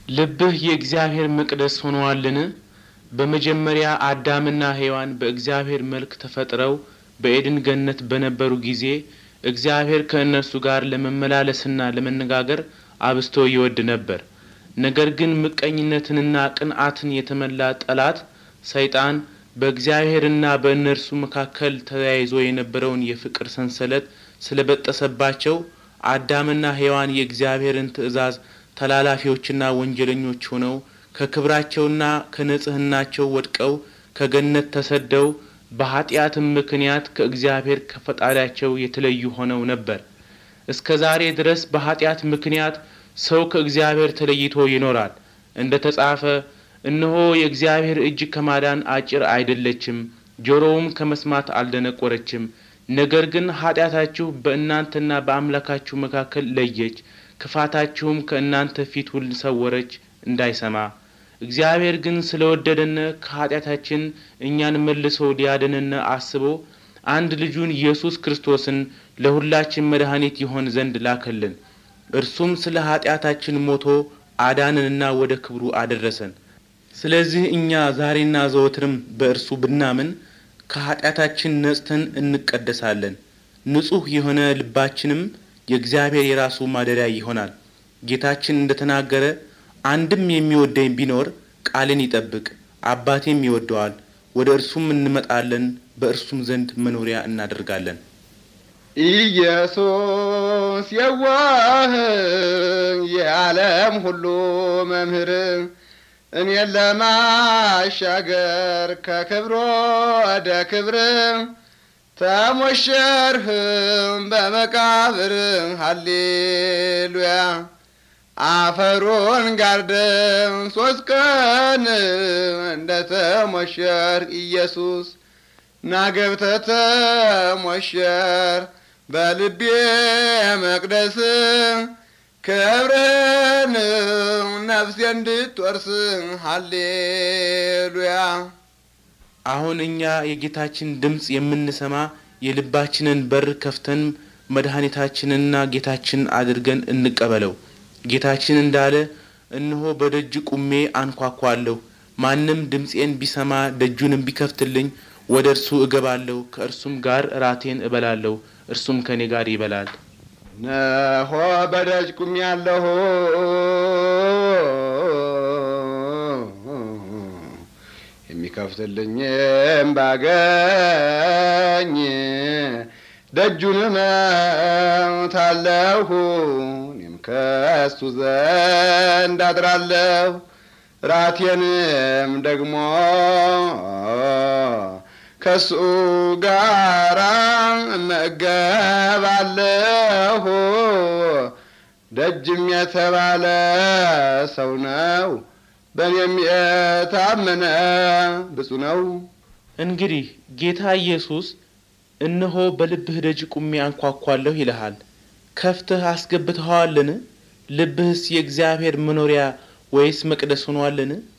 ልብህ የእግዚአብሔር መቅደስ ሆነዋልን? በመጀመሪያ አዳምና ሔዋን በእግዚአብሔር መልክ ተፈጥረው በኤድን ገነት በነበሩ ጊዜ እግዚአብሔር ከእነርሱ ጋር ለመመላለስና ለመነጋገር አብዝቶ ይወድ ነበር። ነገር ግን ምቀኝነትንና ቅንዓትን የተመላ ጠላት ሰይጣን በእግዚአብሔርና በእነርሱ መካከል ተያይዞ የነበረውን የፍቅር ሰንሰለት ስለበጠሰባቸው አዳምና ሔዋን የእግዚአብሔርን ትእዛዝ ተላላፊዎችና ወንጀለኞች ሆነው ከክብራቸውና ከንጽሕናቸው ወድቀው ከገነት ተሰደው በኀጢአትም ምክንያት ከእግዚአብሔር ከፈጣሪያቸው የተለዩ ሆነው ነበር። እስከ ዛሬ ድረስ በኀጢአት ምክንያት ሰው ከእግዚአብሔር ተለይቶ ይኖራል። እንደ ተጻፈ እነሆ የእግዚአብሔር እጅ ከማዳን አጭር አይደለችም፣ ጆሮውም ከመስማት አልደነቆረችም። ነገር ግን ኀጢአታችሁ በእናንተና በአምላካችሁ መካከል ለየች፣ ክፋታችሁም ከእናንተ ፊቱን ሰወረች እንዳይሰማ። እግዚአብሔር ግን ስለ ወደደን ከኀጢአታችን እኛን መልሶ ሊያድነን አስቦ አንድ ልጁን ኢየሱስ ክርስቶስን ለሁላችን መድኃኒት ይሆን ዘንድ ላከልን። እርሱም ስለ ኀጢአታችን ሞቶ አዳንንና ወደ ክብሩ አደረሰን። ስለዚህ እኛ ዛሬና ዘወትርም በእርሱ ብናምን ከኀጢአታችን ነጽተን እንቀደሳለን። ንጹሕ የሆነ ልባችንም የእግዚአብሔር የራሱ ማደሪያ ይሆናል። ጌታችን እንደ ተናገረ አንድም የሚወደኝ ቢኖር ቃልን ይጠብቅ፣ አባቴም ይወደዋል፣ ወደ እርሱም እንመጣለን፣ በእርሱም ዘንድ መኖሪያ እናደርጋለን። ኢየሱስ የዋህ የዓለም ሁሉ መምህር እኔን ለማሻገር ከክብሮ ወደ ክብር ተሞሸርህም በመቃብር ሃሌሉያ አፈሩን ጋርደም ሶስት ቀን እንደ ተሞሸር ኢየሱስ ናገብተ ተሞሸር በልቤ መቅደስ ክብርህን ነፍሴ እንድትወርስ ሃሌሉያ። አሁን እኛ የጌታችን ድምፅ የምንሰማ የልባችንን በር ከፍተን መድኃኒታችንና ጌታችን አድርገን እንቀበለው። ጌታችን እንዳለ እነሆ በደጅ ቁሜ አንኳኳለሁ፣ ማንም ድምፄን ቢሰማ ደጁንም ቢከፍትልኝ ወደ እርሱ እገባለሁ፣ ከእርሱም ጋር እራቴን እበላለሁ፣ እርሱም ከእኔ ጋር ይበላል። ነሆ በደጅ ቁሜአለሁ የሚከፍትልኝም ባገኝ ደጁን እመታለሁ፣ እኔም ከእሱ ዘንድ አድራለሁ፣ ራቴንም ደግሞ ከሱ ጋራ እመገባለሁ። ደጅም የተባለ ሰው ነው፣ በእኔም የታመነ ብፁዕ ነው። እንግዲህ ጌታ ኢየሱስ እነሆ በልብህ ደጅ ቁሜ አንኳኳለሁ ይልሃል። ከፍተህ አስገብተኸዋልን? ልብህስ የእግዚአብሔር መኖሪያ ወይስ መቅደስ ሆኗልን?